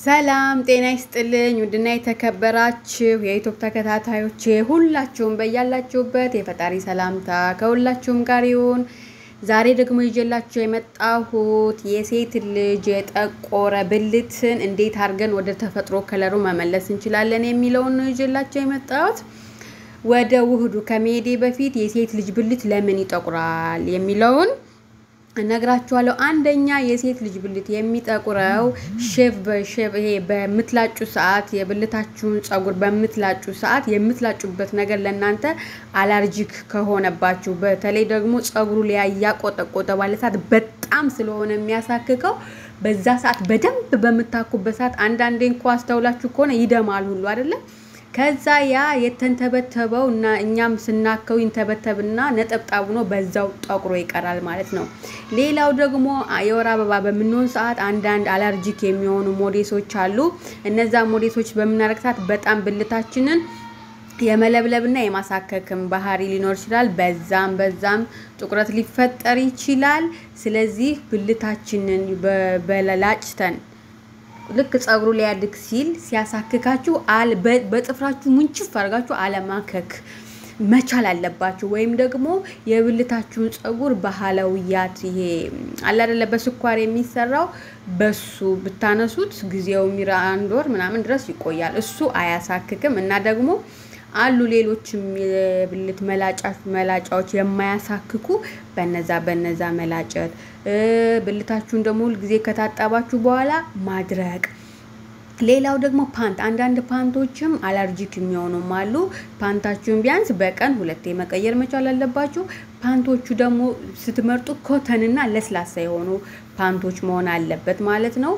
ሰላም ጤና ይስጥልኝ። ውድና የተከበራችሁ የዩቱብ ተከታታዮቼ ሁላችሁም በያላችሁበት የፈጣሪ ሰላምታ ከሁላችሁም ጋር ይሁን። ዛሬ ደግሞ ይዤላችሁ የመጣሁት የሴት ልጅ የጠቆረ ብልትን እንዴት አድርገን ወደ ተፈጥሮ ከለሩ መመለስ እንችላለን የሚለውን ነው ይዤላችሁ የመጣሁት። ወደ ውህዱ ከመሄዴ በፊት የሴት ልጅ ብልት ለምን ይጠቁራል የሚለውን እነግራችኋለሁ። አንደኛ የሴት ልጅ ብልት የሚጠቁረው ሼቭ በሼቭ ይሄ በምትላጩ ሰዓት የብልታችሁን ጸጉር በምትላጩ ሰዓት የምትላጩበት ነገር ለእናንተ አላርጂክ ከሆነባችሁ፣ በተለይ ደግሞ ጸጉሩ ላይ እያቆጠቆጠ ባለ ሰዓት በጣም ስለሆነ የሚያሳክከው በዛ ሰዓት በደንብ በምታኩበት ሰዓት አንዳንዴ እንኳ አስተውላችሁ ከሆነ ይደማል ሁሉ አይደለም ከዛ ያ የተንተበተበው እና እኛም ስናከው ይንተበተብና ነጠብጣቡ ነው በዛው ጠቁሮ ይቀራል ማለት ነው። ሌላው ደግሞ የወር አበባ በምንሆን ሰዓት አንዳንድ አለርጂክ የሚሆኑ ሞዴሶች አሉ። እነዛ ሞዴሶች በምናረግ ሰዓት በጣም ብልታችንን የመለብለብና የማሳከክም ባህሪ ሊኖር ይችላል። በዛም በዛም ጥቁረት ሊፈጠር ይችላል። ስለዚህ ብልታችንን በላጭተን ልክ ጸጉሩ ሊያድግ ሲል ሲያሳክካችሁ በጥፍራችሁ ሙንጭፍ አድርጋችሁ አለማከክ መቻል አለባችሁ። ወይም ደግሞ የብልታችሁን ጸጉር ባህላዊያት ይሄ አለ አይደለ በስኳር የሚሰራው በሱ ብታነሱት ጊዜው ሚራ አንድ ወር ምናምን ድረስ ይቆያል። እሱ አያሳክክም እና ደግሞ አሉ ሌሎችም የብልት መላጫዎች የማያሳክኩ በነዛ በነዛ መላጨት ብልታችሁን ደግሞ ሁልጊዜ ከታጠባችሁ በኋላ ማድረቅ። ሌላው ደግሞ ፓንት፣ አንዳንድ ፓንቶችም አለርጂክ የሚሆኑም አሉ። ፓንታችሁን ቢያንስ በቀን ሁለቴ መቀየር መቻል አለባችሁ። ፓንቶቹ ደግሞ ስትመርጡ ኮተንና ለስላሳ የሆኑ ፓንቶች መሆን አለበት ማለት ነው።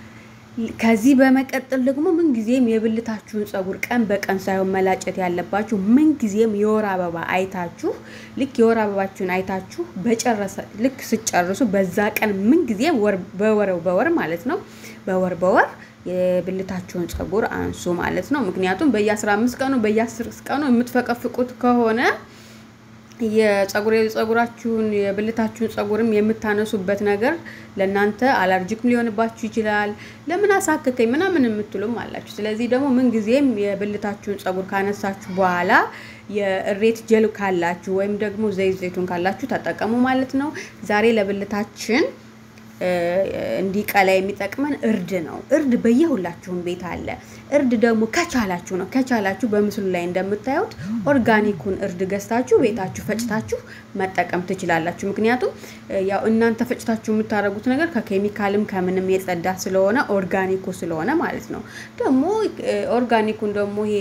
ከዚህ በመቀጠል ደግሞ ምንጊዜም የብልታችሁን ጸጉር ቀን በቀን ሳይሆን መላጨት ያለባችሁ ምንጊዜም የወር አበባ አይታችሁ ልክ የወር አበባችሁን አይታችሁ በጨረሰ ልክ ስጨርሱ በዛ ቀን ምንጊዜም በወር በወር ማለት ነው በወር በወር የብልታችሁን ጸጉር አንሱ ማለት ነው። ምክንያቱም በየ15 ቀኑ በየ10 ቀኑ የምትፈቀፍቁት ከሆነ የጸጉር የጸጉራችሁን የብልታችሁን ጸጉርም የምታነሱበት ነገር ለእናንተ አለርጂክም ሊሆንባችሁ ይችላል። ለምን አሳከከኝ ምናምን የምትሉም አላችሁ። ስለዚህ ደግሞ ምንጊዜም የብልታችሁን ጸጉር ካነሳችሁ በኋላ የእሬት ጀል ካላችሁ ወይም ደግሞ ዘይት ዘይቱን ካላችሁ ተጠቀሙ ማለት ነው። ዛሬ ለብልታችን እንዲቀላ የሚጠቅመን እርድ ነው። እርድ በየሁላችሁም ቤት አለ። እርድ ደግሞ ከቻላችሁ ነው ከቻላችሁ በምስሉ ላይ እንደምታዩት ኦርጋኒኩን እርድ ገዝታችሁ ቤታችሁ ፈጭታችሁ መጠቀም ትችላላችሁ። ምክንያቱም ያው እናንተ ፈጭታችሁ የምታደርጉት ነገር ከኬሚካልም ከምንም የጸዳ ስለሆነ ኦርጋኒኩ ስለሆነ ማለት ነው። ደግሞ ኦርጋኒኩን ደግሞ ይሄ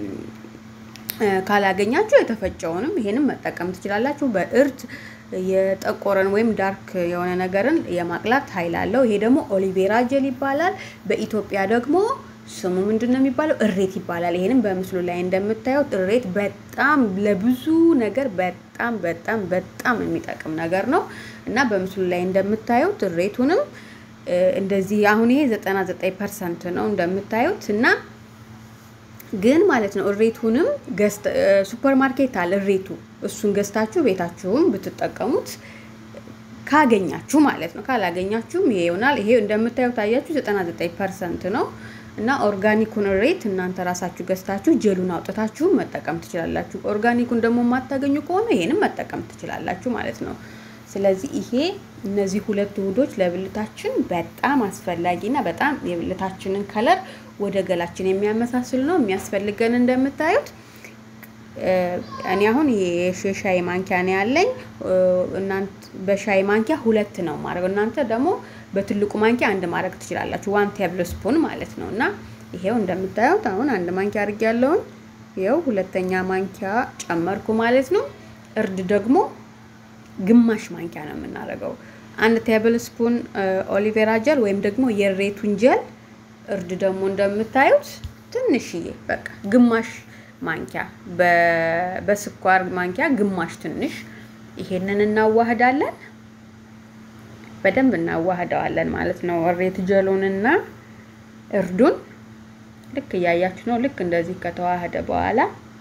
ካላገኛችሁ የተፈጨውንም ይሄንም መጠቀም ትችላላችሁ። በእርድ የጠቆረን ወይም ዳርክ የሆነ ነገርን የማቅላት ኃይል አለው። ይሄ ደግሞ ኦሊቬራ ጀል ይባላል። በኢትዮጵያ ደግሞ ስሙ ምንድን ነው የሚባለው? እሬት ይባላል። ይሄንም በምስሉ ላይ እንደምታዩት እሬት በጣም ለብዙ ነገር በጣም በጣም በጣም የሚጠቅም ነገር ነው እና በምስሉ ላይ እንደምታዩት እሬቱንም እንደዚህ አሁን ይሄ ዘጠና ዘጠኝ ፐርሰንት ነው እንደምታዩት እና ግን ማለት ነው እሬቱንም ሱፐር ማርኬት አለ እሬቱ እሱን ገዝታችሁ ቤታችሁም ብትጠቀሙት ካገኛችሁ ማለት ነው። ካላገኛችሁም ይሄ ይሆናል። ይሄ እንደምታዩት ታያችሁ 99 ፐርሰንት ነው እና ኦርጋኒኩን እሬት እናንተ ራሳችሁ ገዝታችሁ ጀሉን አውጥታችሁ መጠቀም ትችላላችሁ። ኦርጋኒኩን ደግሞ የማታገኙ ከሆነ ይሄንም መጠቀም ትችላላችሁ ማለት ነው። ስለዚህ ይሄ እነዚህ ሁለት ውህዶች ለብልታችን በጣም አስፈላጊና በጣም የብልታችንን ከለር ወደ ገላችን የሚያመሳስል ነው የሚያስፈልገን። እንደምታዩት እኔ አሁን የሻይ ማንኪያ ነው ያለኝ። እናንተ በሻይ ማንኪያ ሁለት ነው ማድረግ፣ እናንተ ደግሞ በትልቁ ማንኪያ አንድ ማድረግ ትችላላችሁ። ዋን ቴብል ስፑን ማለት ነው። እና ይሄው እንደምታዩት አሁን አንድ ማንኪያ አድርጌ ያለውን ይኸው ሁለተኛ ማንኪያ ጨመርኩ ማለት ነው። እርድ ደግሞ ግማሽ ማንኪያ ነው የምናደርገው። አንድ ቴብል ስፑን ኦሊቬራ ጀል ወይም ደግሞ የሬቱን ጀል እርድ ደግሞ እንደምታዩት ትንሽዬ በቃ ግማሽ ማንኪያ በስኳር ማንኪያ ግማሽ ትንሽ ይሄንን እናዋህዳለን። በደንብ እናዋህደዋለን ማለት ነው። እሬት ጀሉንና እርዱን ልክ እያያችሁ ነው። ልክ እንደዚህ ከተዋህደ በኋላ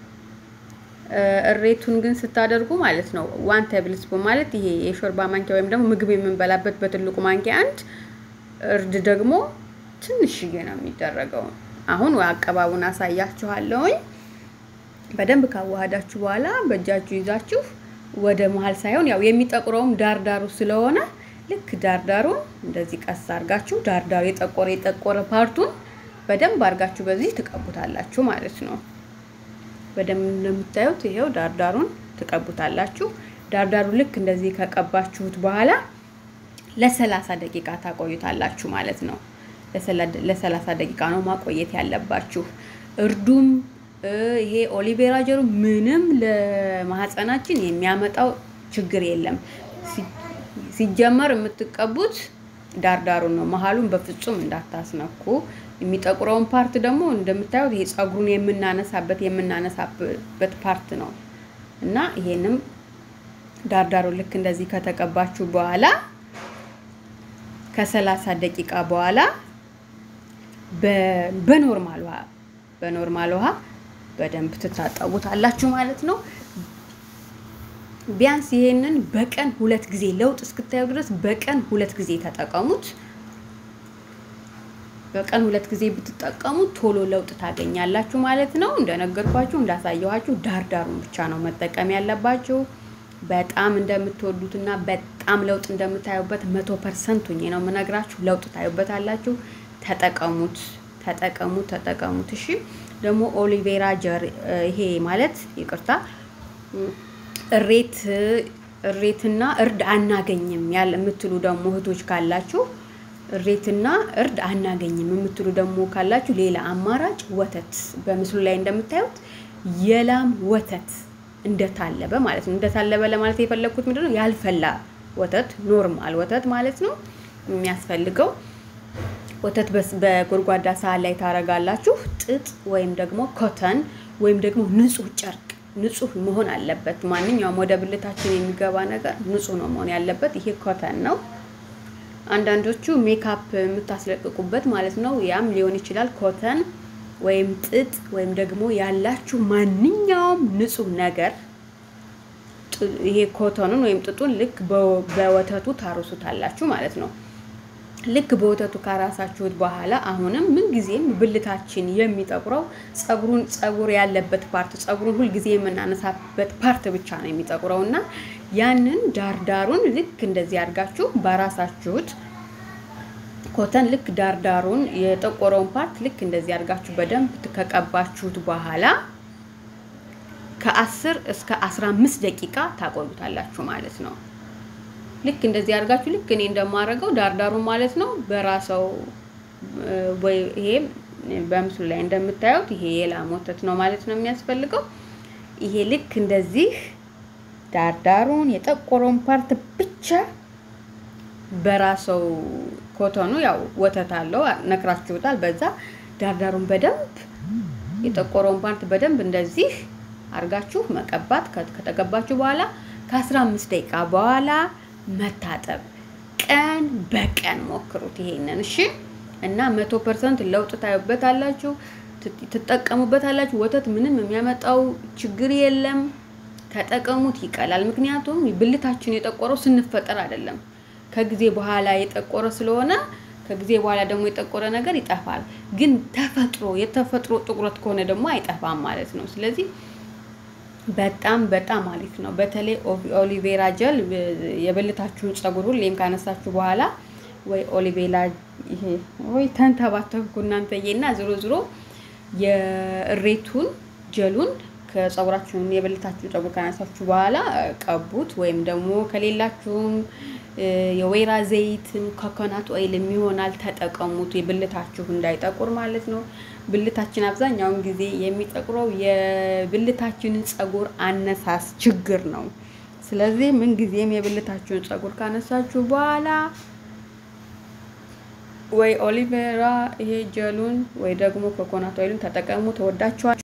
እሬቱን ግን ስታደርጉ ማለት ነው ዋን ቴብል ስፑን ማለት ይሄ የሾርባ ማንኪያ ወይም ደግሞ ምግብ የምንበላበት በትልቁ ማንኪያ አንድ፣ እርድ ደግሞ ትንሽዬ ነው የሚደረገው። አሁን አቀባቡን አሳያችኋለሁኝ። በደንብ ካዋሃዳችሁ በኋላ በእጃችሁ ይዛችሁ ወደ መሀል ሳይሆን ያው የሚጠቁረውም ዳርዳሩ ስለሆነ ልክ ዳርዳሩን እንደዚህ ቀስ አድርጋችሁ ዳርዳሩ የጠቆረ የጠቆረ ፓርቱን በደንብ አድርጋችሁ በዚህ ትቀቡታላችሁ ማለት ነው። በደንብ እንደምታዩት ይሄው ዳርዳሩን ትቀቡታላችሁ። ዳርዳሩ ልክ እንደዚህ ከቀባችሁት በኋላ ለሰላሳ ደቂቃ ታቆዩታላችሁ ማለት ነው። ለሰላሳ ደቂቃ ነው ማቆየት ያለባችሁ። እርዱም ይሄ ኦሊቬራ ጀሩ ምንም ለማህፀናችን የሚያመጣው ችግር የለም። ሲጀመር የምትቀቡት ዳርዳሩን ነው። መሀሉን በፍጹም እንዳታስነኩ። የሚጠቁረውን ፓርት ደግሞ እንደምታዩት ይሄ ጸጉሩን የምናነሳበት የምናነሳበት ፓርት ነው እና ይሄንም ዳርዳሩን ልክ እንደዚህ ከተቀባችሁ በኋላ ከሰላሳ ደቂቃ በኋላ በኖርማል ውሃ በኖርማል ውሃ በደንብ ትታጠቡታላችሁ ማለት ነው። ቢያንስ ይሄንን በቀን ሁለት ጊዜ ለውጥ እስክታዩ ድረስ በቀን ሁለት ጊዜ ተጠቀሙት። በቀን ሁለት ጊዜ ብትጠቀሙ ቶሎ ለውጥ ታገኛላችሁ ማለት ነው። እንደነገርኳችሁ እንዳሳየኋችሁ ዳርዳሩን ብቻ ነው መጠቀም ያለባችሁ። በጣም እንደምትወዱትና በጣም ለውጥ እንደምታዩበት መቶ ፐርሰንት ሁኜ ነው የምነግራችሁ። ለውጥ ታዩበታላችሁ። ተጠቀሙት፣ ተጠቀሙት፣ ተጠቀሙት። እሺ ደግሞ ኦሊቬራ ጀር ይሄ ማለት ይቅርታ እሬት እሬትና እርድ አናገኝም ያለ የምትሉ ደግሞ እህቶች ካላችሁ እሬትና እርድ አናገኝም የምትሉ ደግሞ ካላችሁ ሌላ አማራጭ ወተት በምስሉ ላይ እንደምታዩት የላም ወተት እንደታለበ ማለት ነው። እንደታለበ ለማለት የፈለግኩት ምንድነው ያልፈላ ወተት ኖርማል ወተት ማለት ነው የሚያስፈልገው ወተት በጎድጓዳ ሳህን ላይ ታረጋላችሁ። ጥጥ ወይም ደግሞ ኮተን ወይም ደግሞ ንጹህ ጨርቅ ንጹህ መሆን አለበት። ማንኛውም ወደ ብልታችን የሚገባ ነገር ንጹህ ነው መሆን ያለበት። ይሄ ኮተን ነው። አንዳንዶቹ ሜካፕ የምታስለቅቁበት ማለት ነው። ያም ሊሆን ይችላል። ኮተን ወይም ጥጥ ወይም ደግሞ ያላችሁ ማንኛውም ንጹህ ነገር ይሄ ኮተኑን ወይም ጥጡን ልክ በወተቱ ታርሱታላችሁ ማለት ነው። ልክ በወተቱ ካራሳችሁት በኋላ አሁንም ምንጊዜም ብልታችን የሚጠቁረው ጸጉሩን ጸጉር ያለበት ፓርት ጸጉሩን ሁልጊዜ የምናነሳበት ፓርት ብቻ ነው የሚጠቁረው እና ያንን ዳርዳሩን ልክ እንደዚህ አድርጋችሁ ባራሳችሁት ኮተን ልክ ዳርዳሩን የጠቆረውን ፓርት ልክ እንደዚህ አድርጋችሁ በደንብ ከቀባችሁት በኋላ ከአስር እስከ አስራ አምስት ደቂቃ ታቆዩታላችሁ ማለት ነው። ልክ እንደዚህ አድርጋችሁ ልክ እኔ እንደማደርገው ዳርዳሩ ማለት ነው በራሰው ወይ ይሄ በምስሉ ላይ እንደምታዩት ይሄ የላም ወተት ነው ማለት ነው የሚያስፈልገው። ይሄ ልክ እንደዚህ ዳርዳሩን የጠቆረውን ፓርት ብቻ በራሰው ኮተኑ ያው ወተት አለው ነክራችሁታል። በዛ ዳርዳሩን በደንብ የጠቆረውን ፓርት በደንብ እንደዚህ አድርጋችሁ መቀባት ከተቀባችሁ በኋላ ከአስራ አምስት ደቂቃ በኋላ መታጠብ ቀን በቀን ሞክሩት ይሄንን እሺ። እና መቶ ፐርሰንት ለውጥ ታዩበታላችሁ፣ ትጠቀሙበታላችሁ። ወተት ምንም የሚያመጣው ችግር የለም። ተጠቀሙት፣ ይቀላል። ምክንያቱም ብልታችን የጠቆረው ስንፈጠር አይደለም፣ ከጊዜ በኋላ የጠቆረ ስለሆነ ከጊዜ በኋላ ደግሞ የጠቆረ ነገር ይጠፋል። ግን ተፈጥሮ የተፈጥሮ ጥቁረት ከሆነ ደግሞ አይጠፋም ማለት ነው። ስለዚህ በጣም በጣም አሪፍ ነው። በተለይ ኦሊቬራ ጀል የብልታችሁን ጸጉር ሁሌም ካነሳችሁ በኋላ ወይ ኦሊቬላ ይሄ ወይ ተንተባተብኩ እናንተዬ እና ዝሮ ዝሮ የእሬቱን ጀሉን ከጸጉራችሁን የብልታችሁን ጸጉር ካነሳችሁ በኋላ ቀቡት። ወይም ደግሞ ከሌላችሁም የወይራ ዘይትም ኮኮናት ኦይልም ይሆናል ተጠቀሙት። የብልታችሁ እንዳይጠቁር ማለት ነው። ብልታችን አብዛኛውን ጊዜ የሚጠቁረው የብልታችንን ጸጉር አነሳስ ችግር ነው። ስለዚህ ምንጊዜም የብልታችሁን ጸጉር ካነሳችሁ በኋላ ወይ ኦሊቬራ ይሄ ጀሉን ወይ ደግሞ ኮኮናት ኦይሉን ተጠቀሙ። ተወዳችኋል።